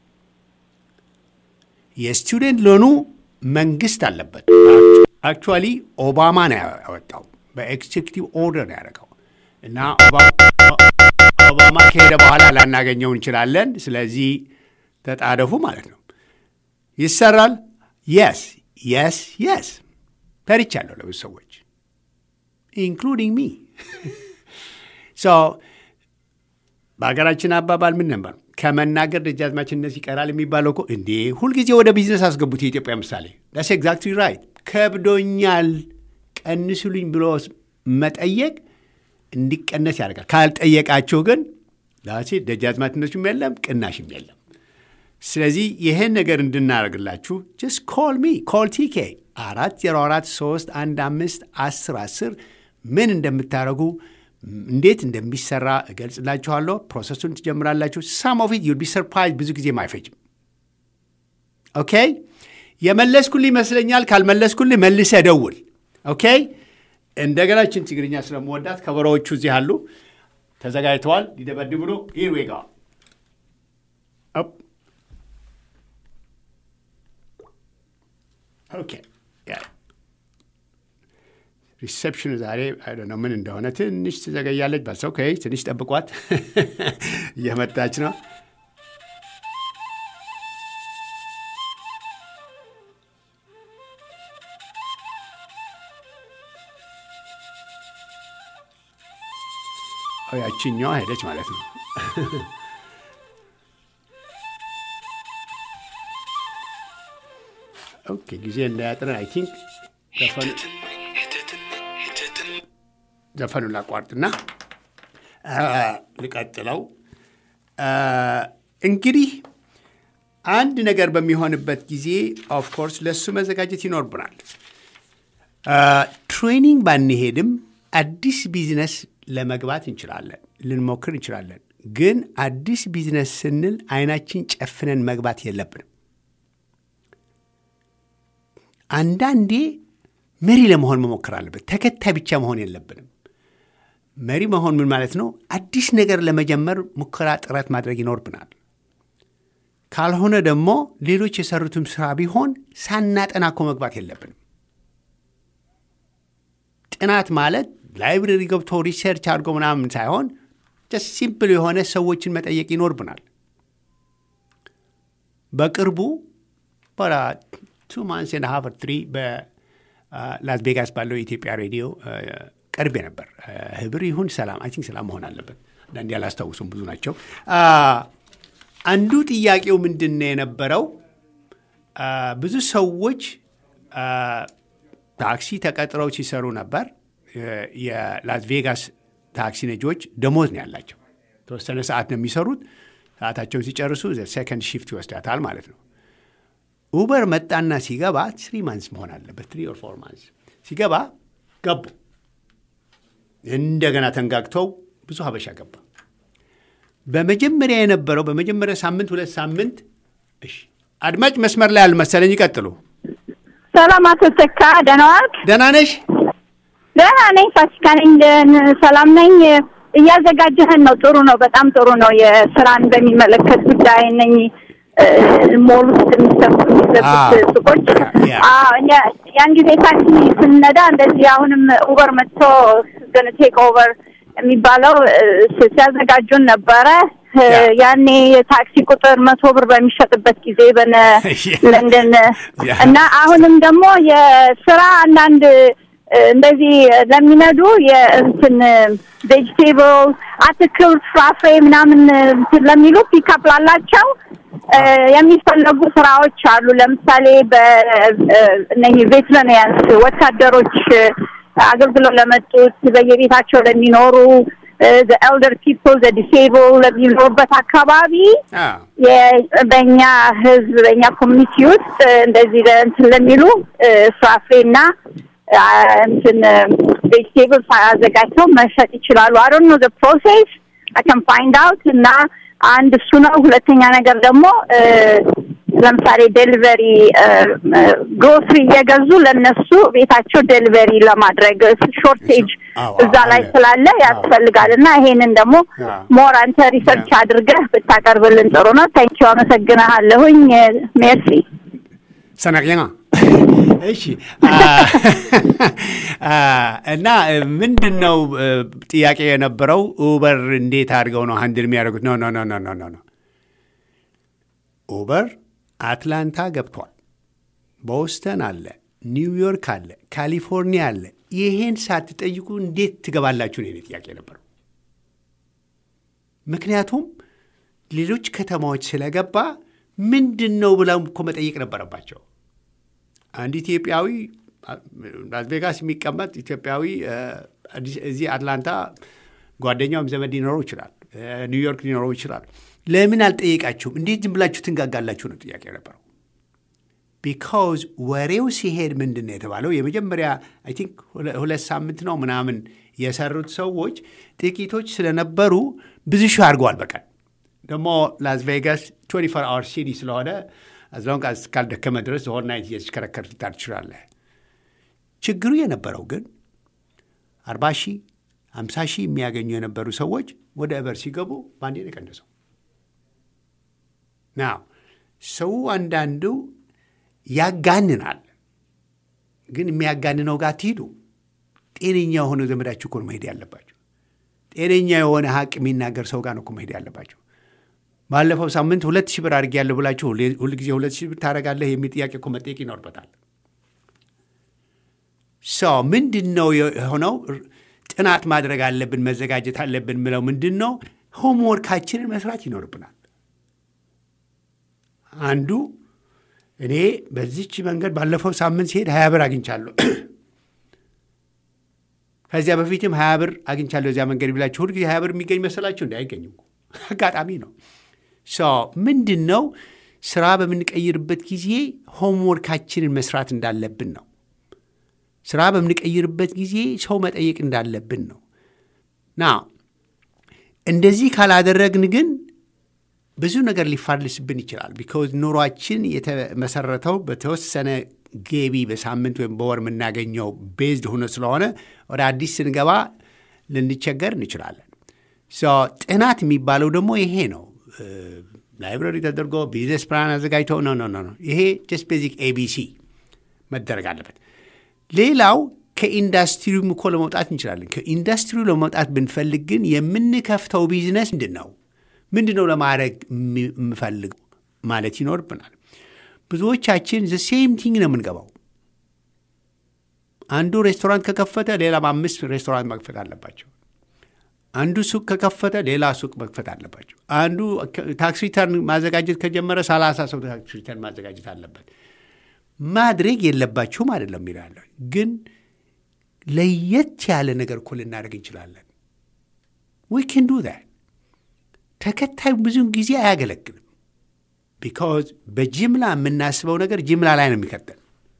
የስቱደንት ሎኑ መንግስት አለበት። አክቹዋሊ ኦባማ ነው ያወጣው፣ በኤክዜክቲቭ ኦርደር ነው ያደረገው እና ኦባማ ከሄደ በኋላ ላናገኘው እንችላለን። ስለዚህ ተጣደፉ ማለት ነው። ይሰራል። የስ የስ የስ ፈርቻለሁ ለብዙ ሰዎች ኢንክሉዲንግ ሚ ሶ በሀገራችን አባባል ምን ነበር? ከመናገር ደጃዝማችነት ይቀራል የሚባለው እኮ እንዴ! ሁልጊዜ ወደ ቢዝነስ አስገቡት። የኢትዮጵያ ምሳሌ ዳስ ኤግዛክትሊ ራይት። ከብዶኛል ቀንሱልኝ ብሎ መጠየቅ እንዲቀነስ ያደርጋል። ካልጠየቃችሁ ግን ዳሴ ደጃዝማችነቱም የለም ቅናሽም የለም። ስለዚህ ይህን ነገር እንድናደርግላችሁ ጀስት ኮል ሚ ኮል ቲኬ አራት ዜሮ አራት ሶስት አንድ አምስት አስር አስር ምን እንደምታደርጉ እንዴት እንደሚሰራ እገልጽላችኋለሁ። ፕሮሰሱን ትጀምራላችሁ። ሳም ኦፍ ኢት ዩል ቢ ሰርፕራይዝ። ብዙ ጊዜም አይፈጅም። ኦኬ የመለስኩልህ ይመስለኛል። ካልመለስኩልህ መልሰህ ደውል። ኦኬ እንደገና ችን ትግርኛ ስለምወዳት ከበሮዎቹ እዚህ አሉ፣ ተዘጋጅተዋል። ሊደበድቡ ነው። ሂር ዊ ጎ ኦኬ ሪሴፕሽኑ ዛሬ ነው ምን እንደሆነ ትንሽ ትዘገያለች። በስ ኦኬ ትንሽ ጠብቋት፣ እየመጣች ነው። ያችኛዋ ሄደች ማለት ነው። ኦኬ ጊዜ እንዳያጥረን አይ ቲንክ ዘፈኑን ላቋርጥና ልቀጥለው። እንግዲህ አንድ ነገር በሚሆንበት ጊዜ ኦፍኮርስ ለእሱ መዘጋጀት ይኖርብናል። ትሬኒንግ ባንሄድም አዲስ ቢዝነስ ለመግባት እንችላለን፣ ልንሞክር እንችላለን። ግን አዲስ ቢዝነስ ስንል አይናችን ጨፍነን መግባት የለብንም። አንዳንዴ መሪ ለመሆን መሞከር አለበት። ተከታይ ብቻ መሆን የለብንም። መሪ መሆን ምን ማለት ነው? አዲስ ነገር ለመጀመር ሙከራ፣ ጥረት ማድረግ ይኖርብናል። ካልሆነ ደግሞ ሌሎች የሰሩትም ስራ ቢሆን ሳናጠና እኮ መግባት የለብንም። ጥናት ማለት ላይብረሪ ገብቶ ሪሰርች አድርጎ ምናምን ሳይሆን ጀስት ሲምፕል የሆነ ሰዎችን መጠየቅ ይኖርብናል። በቅርቡ ቱ ማንስ ን ሀቨር ትሪ በላስ ቬጋስ ባለው የኢትዮጵያ ሬዲዮ ቀርቤ ነበር። ህብር ይሁን ሰላም አይ ቲንክ ሰላም መሆን አለበት። አንዳንዴ አላስታውሱም፣ ብዙ ናቸው። አንዱ ጥያቄው ምንድን ነው የነበረው? ብዙ ሰዎች ታክሲ ተቀጥረው ሲሰሩ ነበር። የላስ ቬጋስ ታክሲ ነጂዎች ደሞዝ ነው ያላቸው። ተወሰነ ሰዓት ነው የሚሰሩት። ሰዓታቸውን ሲጨርሱ ሴከንድ ሺፍት ይወስዳታል ማለት ነው። ኡበር መጣና ሲገባ ትሪ ማንስ መሆን አለበት፣ ትሪ ኦር ፎር ማንስ ሲገባ ገቡ። እንደገና ተንጋግተው ብዙ ሀበሻ ገባ። በመጀመሪያ የነበረው በመጀመሪያ ሳምንት ሁለት ሳምንት እሺ፣ አድማጭ መስመር ላይ አልመሰለኝ። ይቀጥሉ። ሰላም አቶ ተካ ደህና ዋልክ? ደህና ነሽ? ደህና ነኝ። ፋሲካ ነኝ። ሰላም ነኝ። እያዘጋጀህን ነው። ጥሩ ነው። በጣም ጥሩ ነው። የስራን በሚመለከት ጉዳይ ነኝ ሞል ውስጥ የሚሰሩ የሚዘጉት ሱቆች ያን ጊዜ ታክሲ ስንነዳ እንደዚህ አሁንም ኡበር መጥቶ ገን ቴክ ኦቨር የሚባለው ሲያዘጋጁን ነበረ። ያኔ የታክሲ ቁጥር መቶ ብር በሚሸጥበት ጊዜ በነ ለንደን እና አሁንም ደግሞ የስራ አንዳንድ እንደዚህ ለሚነዱ የእንትን ቬጅቴብል አትክልት፣ ፍራፍሬ ምናምን እንትን ለሚሉ ፒካፕ ላላቸው የሚፈለጉ ስራዎች አሉ። ለምሳሌ በእነኚህ ቬትረንያንስ ወታደሮች አገልግሎት ለመጡት በየቤታቸው ለሚኖሩ ኤልደር ፒፕል ዲሴብል ለሚኖሩበት አካባቢ በእኛ ህዝብ በእኛ ኮሚኒቲ ውስጥ እንደዚህ እንትን ለሚሉ ፍራፍሬና እንትን ቬጅቴብል አዘጋጅተው መሸጥ ይችላሉ። አይ ዶንት ኖ ዘ ፕሮሴስ አይ ካን ፋይንድ አውት እና አንድ እሱ ነው። ሁለተኛ ነገር ደግሞ ለምሳሌ ዴሊቨሪ ግሮስሪ እየገዙ ለነሱ ቤታቸው ዴሊቨሪ ለማድረግ ሾርቴጅ እዛ ላይ ስላለ ያስፈልጋል እና ይሄንን ደግሞ ሞር አንተ ሪሰርች አድርገህ ብታቀርብልን ጥሩ ነው። ታንኪዩ አመሰግናለሁኝ። ሜርሲ ሰናቅኛ እሺ እና ምንድን ነው ጥያቄ የነበረው ኡበር እንዴት አድርገው ነው ሀንድል የሚያደርጉት? ኖ ኖ ኖ ኖ ኖ ኖ ኡበር አትላንታ ገብቷል፣ ቦስተን አለ፣ ኒውዮርክ አለ፣ ካሊፎርኒያ አለ። ይሄን ሳትጠይቁ እንዴት ትገባላችሁ ነው የኔ ጥያቄ ነበረው። ምክንያቱም ሌሎች ከተማዎች ስለገባ ምንድን ነው ብለው እኮ መጠየቅ ነበረባቸው። አንድ ኢትዮጵያዊ ላስ ቬጋስ የሚቀመጥ ኢትዮጵያዊ እዚህ አትላንታ ጓደኛውም ዘመድ ሊኖረው ይችላል፣ ኒውዮርክ ሊኖረው ይችላል። ለምን አልጠየቃችሁም? እንዴት ዝም ብላችሁ ትንጋጋላችሁ ነው ጥያቄ ነበረው። ቢካውዝ ወሬው ሲሄድ ምንድን ነው የተባለው? የመጀመሪያ አይ ቲንክ ሁለት ሳምንት ነው ምናምን የሰሩት ሰዎች ጥቂቶች ስለነበሩ ብዙ ሺህ አድርገዋል በቀን ደግሞ ላስ ቬጋስ 24 አወር ሲቲ ስለሆነ አዝላውን እስካልደከመ ድረስ ሆል ናይት እየተሽከረከር ልታር ትችላለህ። ችግሩ የነበረው ግን አርባ ሺህ አምሳ ሺህ የሚያገኙ የነበሩ ሰዎች ወደ እበር ሲገቡ በአንዴ ነው የቀነሰው። ናው ሰው አንዳንዱ ያጋንናል፣ ግን የሚያጋንነው ጋር ትሂዱ። ጤነኛ የሆነ ዘመዳችሁ እኮ ነው መሄድ ያለባቸው። ጤነኛ የሆነ ሀቅ የሚናገር ሰው ጋር ነው እኮ መሄድ ያለባቸው። ባለፈው ሳምንት ሁለት ሺህ ብር አድርጌያለሁ ብላችሁ ሁልጊዜ ሁለት ሺህ ብር ታደርጋለህ የሚል ጥያቄ እኮ መጠየቅ ይኖርበታል። ሰው ምንድን ነው የሆነው? ጥናት ማድረግ አለብን፣ መዘጋጀት አለብን ምለው ምንድን ነው ሆምወርካችንን መስራት ይኖርብናል። አንዱ እኔ በዚች መንገድ ባለፈው ሳምንት ሲሄድ ሀያ ብር አግኝቻለሁ ከዚያ በፊትም ሀያ ብር አግኝቻለሁ እዚያ መንገድ ብላችሁ ሁልጊዜ ሀያ ብር የሚገኝ መሰላችሁ? እንዲ አይገኝም። አጋጣሚ ነው። ምንድን ነው ስራ በምንቀይርበት ጊዜ ሆምወርካችንን መስራት እንዳለብን ነው። ስራ በምንቀይርበት ጊዜ ሰው መጠየቅ እንዳለብን ነው። ና እንደዚህ ካላደረግን ግን ብዙ ነገር ሊፋልስብን ይችላል። ቢካውዝ ኑሯችን የተመሰረተው በተወሰነ ገቢ በሳምንት ወይም በወር የምናገኘው ቤዝድ ሆኖ ስለሆነ ወደ አዲስ ስንገባ ልንቸገር እንችላለን። ጥናት የሚባለው ደግሞ ይሄ ነው። ላይብረሪ ተደርጎ ቢዝነስ ፕላን አዘጋጅተው ነው ነው ነው ይሄ ጀስት ቤዚክ ኤቢሲ መደረግ አለበት። ሌላው ከኢንዱስትሪውም እኮ ለመውጣት እንችላለን። ከኢንዱስትሪው ለመውጣት ብንፈልግ ግን የምንከፍተው ቢዝነስ ምንድን ነው? ምንድን ነው ለማድረግ የምፈልገው ማለት ይኖርብናል። ብዙዎቻችን ዘ ሴም ቲንግ ነው የምንገባው። አንዱ ሬስቶራንት ከከፈተ ሌላም አምስት ሬስቶራንት መክፈት አለባቸው። አንዱ ሱቅ ከከፈተ ሌላ ሱቅ መክፈት አለባቸው። አንዱ ታክስ ሪተርን ማዘጋጀት ከጀመረ ሰላሳ ሰው ታክስ ሪተርን ማዘጋጀት አለበት። ማድረግ የለባችሁም አይደለም ይላለ፣ ግን ለየት ያለ ነገር እኮ ልናደርግ እንችላለን። ዊ ኬን ዱ ዛት። ተከታዩ ብዙውን ጊዜ አያገለግልም። ቢካዝ በጅምላ የምናስበው ነገር ጅምላ ላይ ነው የሚከተል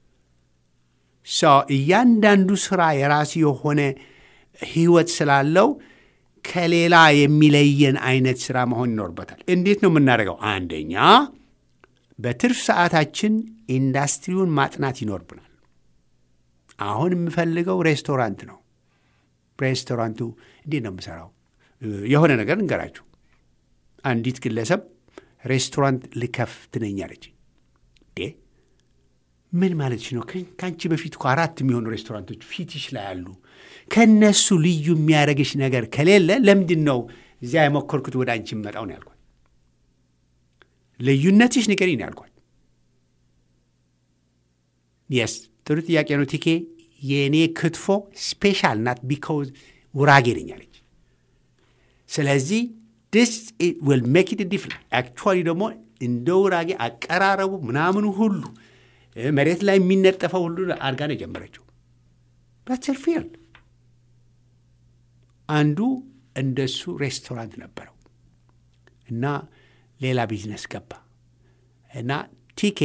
እያንዳንዱ ስራ የራሱ የሆነ ህይወት ስላለው ከሌላ የሚለየን አይነት ስራ መሆን ይኖርበታል። እንዴት ነው የምናደርገው? አንደኛ በትርፍ ሰዓታችን ኢንዱስትሪውን ማጥናት ይኖርብናል። አሁን የምፈልገው ሬስቶራንት ነው። ሬስቶራንቱ እንዴት ነው የምሰራው? የሆነ ነገር እንገራችሁ። አንዲት ግለሰብ ሬስቶራንት ልከፍት ነኝ አለች። ምን ማለትሽ ነው? ከአንቺ በፊት እኮ አራት የሚሆኑ ሬስቶራንቶች ፊትሽ ላይ አሉ። ከእነሱ ልዩ የሚያደርግሽ ነገር ከሌለ ለምንድን ነው እዚያ የሞከርኩት ወደ አንቺ የምመጣው ነው ያልኳት። ልዩነትሽ ንገሪኝ ነው ያልኳት። የስ ጥሩ ጥያቄ ነው ቲኬ። የእኔ ክትፎ ስፔሻል ናት ቢካውዝ ውራጌ ነኝ አለች። ስለዚህ ዲስ ዊል ሜክ ኢት ዲፍረንት። አክቹዋሊ ደግሞ እንደ ውራጌ አቀራረቡ ምናምኑ ሁሉ መሬት ላይ የሚነጠፈው ሁሉ አድርጋ ነው የጀመረችው። በትር ፊልድ አንዱ እንደሱ ሬስቶራንት ነበረው እና ሌላ ቢዝነስ ገባ እና ቲኬ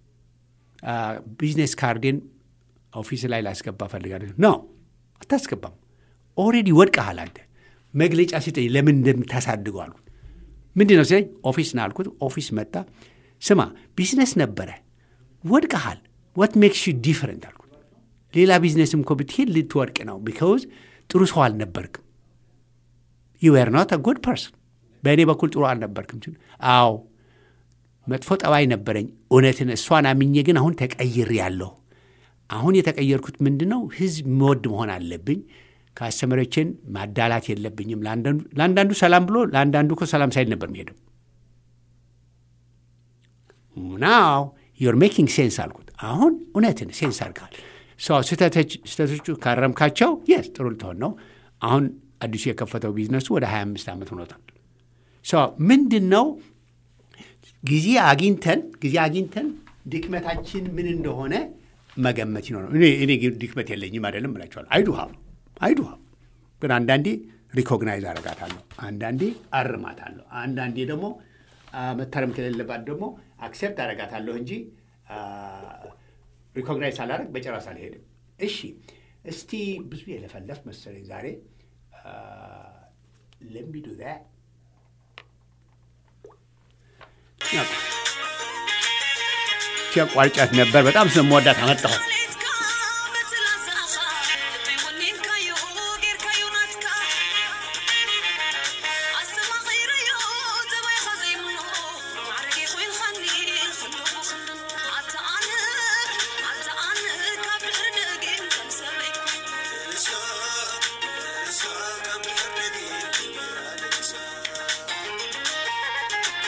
ቢዝነስ ካርዴን ኦፊስ ላይ ላስገባ ፈልጋለሁ። ኖ አታስገባም፣ ኦልሬዲ ወድቀሃል አንተ። መግለጫ ሲጠኝ ለምን እንደምታሳድገው አልኩት። ምንድን ነው ሲለኝ ኦፊስ ና አልኩት። ኦፊስ መጣ። ስማ ቢዝነስ ነበረ ወድቀሃል። ዋት ሜክስ ዩ ዲፈረንት አልኩት። ሌላ ቢዝነስም እኮ ብትሄድ ልትወድቅ ነው፣ ቢካውዝ ጥሩ ሰው አልነበርክም። ዩ ዌር ኖት ጉድ ፐርሰን። በእኔ በኩል ጥሩ አልነበርክም። አዎ መጥፎ ጠባይ ነበረኝ፣ እውነትን እሷን አምኜ ግን አሁን ተቀይር ያለሁ አሁን የተቀየርኩት ምንድን ነው? ህዝብ መወድ መሆን አለብኝ። ከአስተመሪዎችን ማዳላት የለብኝም። ለአንዳንዱ ሰላም ብሎ ለአንዳንዱ እኮ ሰላም ሳይል ነበር የሚሄደው። ናው ዩር ሜኪንግ ሴንስ አልኩት። አሁን እውነትን ሴንስ አድርገሃል። ስህተቶቹ ካረምካቸው የስ ጥሩ ልትሆን ነው። አሁን አዲሱ የከፈተው ቢዝነሱ ወደ 25 ዓመት ሆኖታል። ምንድን ነው ጊዜ አግኝተን ጊዜ አግኝተን ድክመታችን ምን እንደሆነ መገመት ይኖረው። እኔ ድክመት የለኝም አይደለም እላቸዋለሁ። አይዱ ሀብ አይዱ ሀብ ግን አንዳንዴ ሪኮግናይዝ አረጋታለሁ፣ አንዳንዴ አርማታለሁ፣ አንዳንዴ ደግሞ መታረም ከሌለባት ደግሞ አክሴፕት አረጋታለሁ እንጂ ሪኮግናይዝ ሳላረግ በጨረስ አልሄድም። እሺ እስቲ ብዙ የለፈለፍ መሰለኝ ዛሬ ለሚዱ ቋርጫት ነበር። በጣም ስለምወዳት አመጣኋት።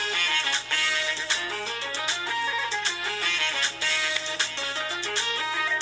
Thank you.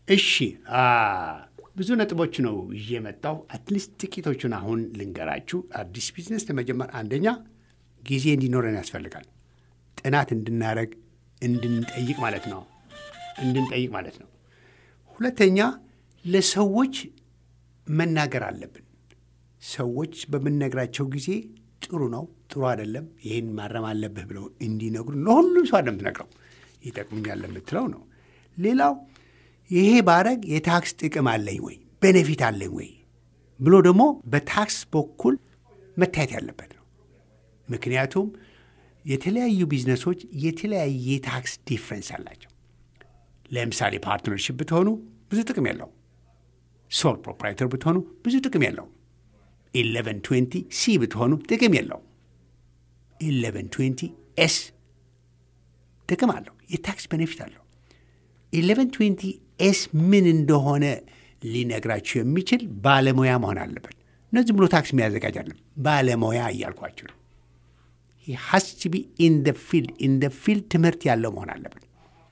እሺ አ፣ ብዙ ነጥቦች ነው ይዤ የመጣው። አትሊስት ጥቂቶቹን አሁን ልንገራችሁ። አዲስ ቢዝነስ ለመጀመር አንደኛ ጊዜ እንዲኖረን ያስፈልጋል። ጥናት እንድናደርግ እንድንጠይቅ ማለት ነው እንድንጠይቅ ማለት ነው። ሁለተኛ ለሰዎች መናገር አለብን። ሰዎች በምንነግራቸው ጊዜ ጥሩ ነው፣ ጥሩ አይደለም፣ ይህን ማረም አለብህ ብለው እንዲነግሩ ለሁሉም ሰው አይደለም ትነግረው ይጠቅሙኛል ለምትለው ነው። ሌላው ይሄ ባረግ የታክስ ጥቅም አለኝ ወይ ቤኔፊት አለኝ ወይ ብሎ ደግሞ በታክስ በኩል መታየት ያለበት ነው። ምክንያቱም የተለያዩ ቢዝነሶች የተለያየ ታክስ ዲፍረንስ አላቸው። ለምሳሌ ፓርትነርሽፕ ብትሆኑ ብዙ ጥቅም የለውም። ሶል ፕሮፕራይተር ብትሆኑ ብዙ ጥቅም የለውም። ኢሌቨን ትዌንቲ ሲ ብትሆኑ ጥቅም የለውም። ኢሌቨን ትዌንቲ ኤስ ጥቅም አለው፣ የታክስ ቤኔፊት አለው። ኢሌቨን ትዌንቲ ኤስ ምን እንደሆነ ሊነግራችሁ የሚችል ባለሙያ መሆን አለበት። እነዚህ ብሎ ታክስ የሚያዘጋጅ አለም ባለሙያ እያልኳችሁ ነው። ሀስ ቱ ቢ ኢን ደ ፊልድ ኢን ደ ፊልድ ትምህርት ያለው መሆን አለበት።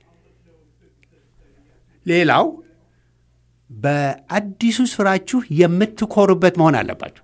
ሌላው በአዲሱ ስራችሁ የምትኮሩበት መሆን አለባችሁ።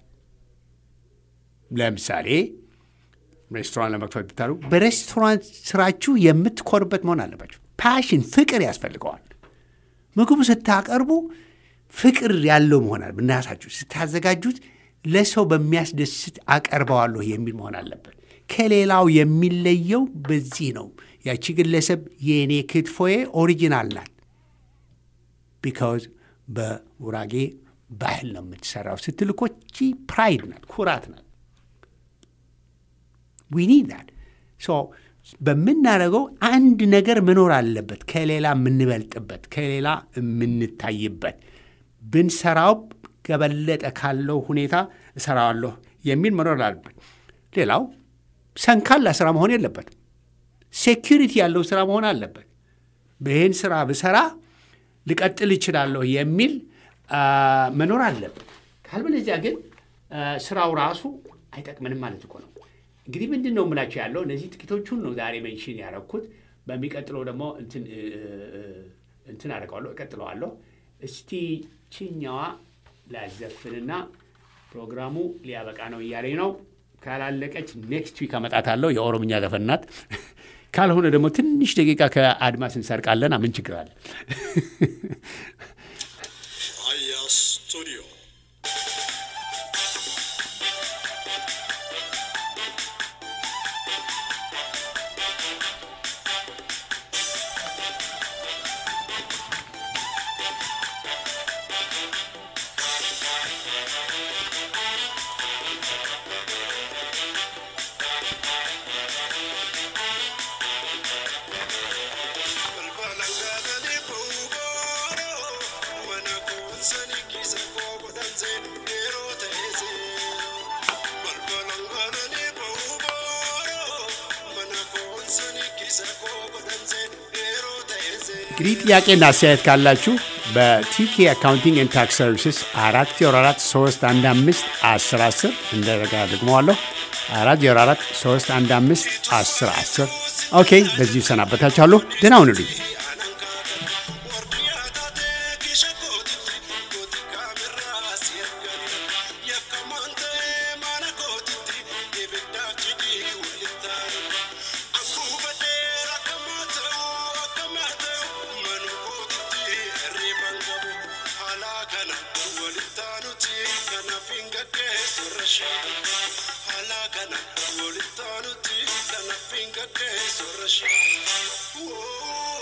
ለምሳሌ ሬስቶራንት ለመክፈት ብታሉ በሬስቶራንት ስራችሁ የምትኮሩበት መሆን አለባችሁ። ፓሽን ፍቅር ያስፈልገዋል። ምግቡ ስታቀርቡ ፍቅር ያለው መሆን አለ እናሳችሁ ስታዘጋጁት ለሰው በሚያስደስት አቀርበዋለሁ የሚል መሆን አለበት። ከሌላው የሚለየው በዚህ ነው። ያቺ ግለሰብ የእኔ ክትፎዬ ኦሪጂናል ናት። ቢካዝ በጉራጌ ባህል ነው የምትሰራው ስትል እኮ ቺ ፕራይድ ናት፣ ኩራት ናት። ዊ ኒድ ዛት ሶ በምናደርገው አንድ ነገር መኖር አለበት፣ ከሌላ የምንበልጥበት፣ ከሌላ የምንታይበት ብንሰራው ከበለጠ ካለው ሁኔታ እሰራዋለሁ የሚል መኖር አለበት። ሌላው ሰንካላ ስራ መሆን የለበትም። ሴኪሪቲ ያለው ስራ መሆን አለበት። በይህን ስራ ብሰራ ልቀጥል እችላለሁ የሚል መኖር አለበት። ካልበለዚያ ግን ስራው ራሱ አይጠቅምንም ማለት እኮ ነው። እንግዲህ ምንድን ነው የምላቸው ያለው እነዚህ ጥቂቶቹን ነው ዛሬ ሜንሽን ያደረኩት። በሚቀጥለው ደግሞ እንትን አደርገዋለሁ እቀጥለዋለሁ። እስቲ ችኛዋ ላዘፍንና ፕሮግራሙ ሊያበቃ ነው እያለኝ ነው። ካላለቀች ኔክስት ዊክ አመጣታለሁ። የኦሮምኛ ዘፈን ናት። ካልሆነ ደግሞ ትንሽ ደቂቃ ከአድማስ እንሰርቃለን። ምን ችግር አለ? አያ ስቱዲዮ እንግዲህ ጥያቄና አስተያየት ካላችሁ በቲኬ አካውንቲንግ ኤንድ ታክስ ሰርቪስስ አራት ዜሮ አራት ሶስት አንድ አምስት አስር አስር እንደረጋ ደግመዋለሁ አራት ዜሮ አራት ሶስት አንድ አምስት አስር አስር ኦኬ። በዚሁ ሰናበታችኋለሁ። ደህና ሁኑልኝ። Whoa.